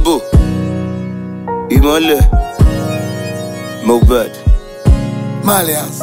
Lambo, ìmọ̀lẹ̀, Mohbad. Malias.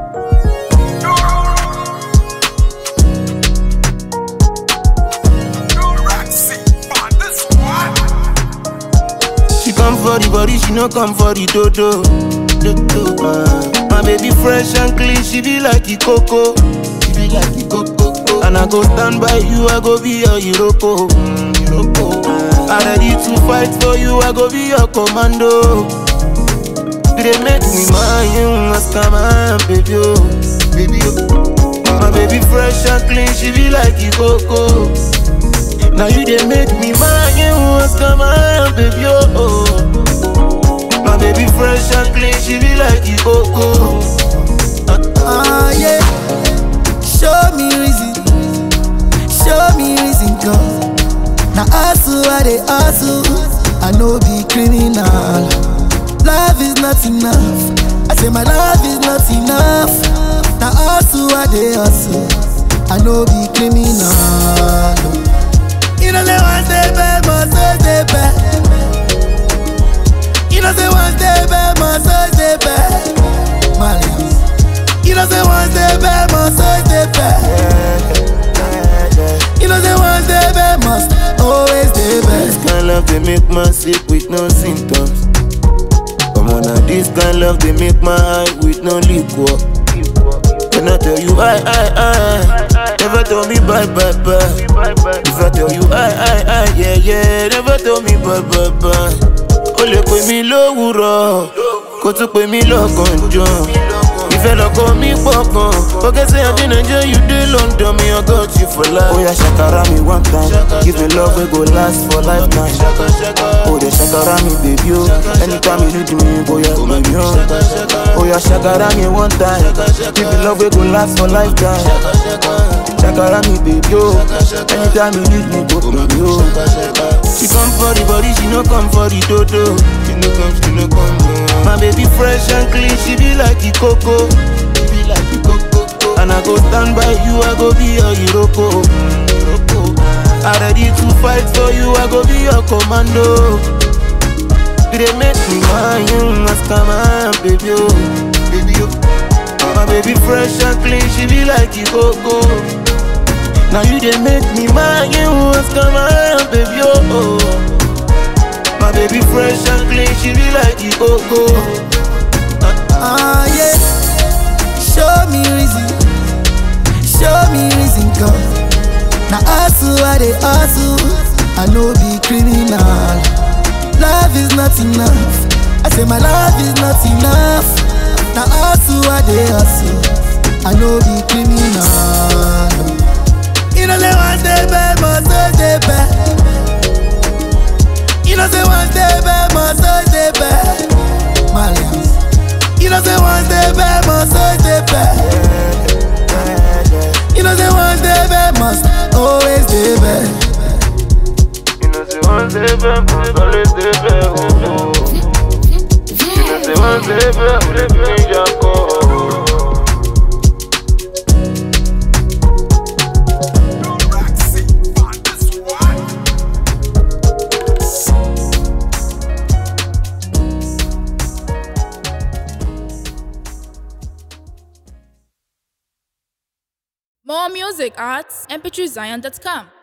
She come for the body, she no come for the dodo. dodo. Uh, my baby fresh and clean, she be like the coco. She be like the coco. And I go stand by you, I go be your Iroko. Mm, Iroko. I ready to fight for you, I go be your commando. They make me mine, ask my baby, oh, baby, oh. My baby fresh and clean, she be like the coco. Now you they make me mine, ask my baby, oh. My baby fresh and clean, she be like the coco. Ah, yeah. Show me reason. Show me reason, God. Now, hustle, I they hustle. I know be criminal. Love is not enough. I say my love is not enough. Now, hustle, I they hustle. I know be criminal. You know, say one day bad, must stay bad. You know, say one day bad, must stay bad. Malians. You know, say one day bad, must stay bad. You know, say one day bad, must always stay This bad. kind love they make man sick with no symptoms. Come on now, this kind love they make my eye with no liquor. Can I tell you I, I, I? Never tell me bye, bye, bye. If I tell you I, I, I, yeah, yeah, never tell me bye, bye, bye. O lè pè mí lówùrọ̀, kó tún pè mí lọ́gànjọ́. Ìfẹ́ lọ́kọ mi pọ̀ gan. Forget say I dey Nigeria, you dey London, me I got you for life. Oya ṣàkàrà mi one time, give me love wey go last for lifetime. Oh, they shakara me, baby, oh. Anytime you need me, boy, yeah, baby, oh. Oh, yeah, shakara me one time. Give me love, we go last for lifetime. Shakara me, baby, oh. Anytime you need me, go, baby, oh. She come for the body, she no come for the dodo. She no come, she no come. oh. My baby fresh and clean, she be like the coco. She be like the coco. And I go stand by you, I go be your Iroko. Mm, Iroko. I ready to fight for you, I go be your commando. You dey make me mine, ask my baby, oh, baby, oh. My baby fresh and clean, she be like the coco. Now you dey make me mine, ask my baby, oh. My baby fresh and clean, she be like the coco. Ah, yeah. Show me reason. Show me reason, God. Now, hustle, I they hustle. I know be criminal. Love is not enough. I say my love is not enough. Now, hustle, I they hustle. I know be criminal. You know, say one day bad, must stay bad. You know, say one day bad, must stay bad. Malians. You know, say one day bad, must stay bad. You know, say one day bad, must always stay bad. You know, say one day back, must always stay back, oh, oh. You know, say one day back, we dey bring your call. More music at mp3zion.com.